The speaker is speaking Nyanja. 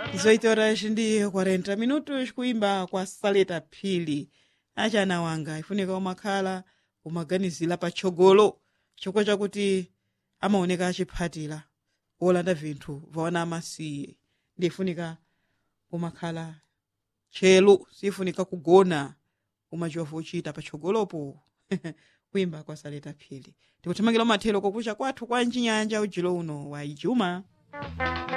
18 horas ndi 40 minutos kuimba kwa saleta phiri achana wanga ifunika umakhala umaganizira patsogolo chifukwa chakuti amaoneka achiphatira olanda vinthu vaona amasiye ndifunika umakhala tchelu sifunika kugona umachiwa vochita patsogolopo kuimba kwa saleta phiri tikuthamangira umathero kokucha kwathu kwa mchinyanja ujilo uno wa ijuma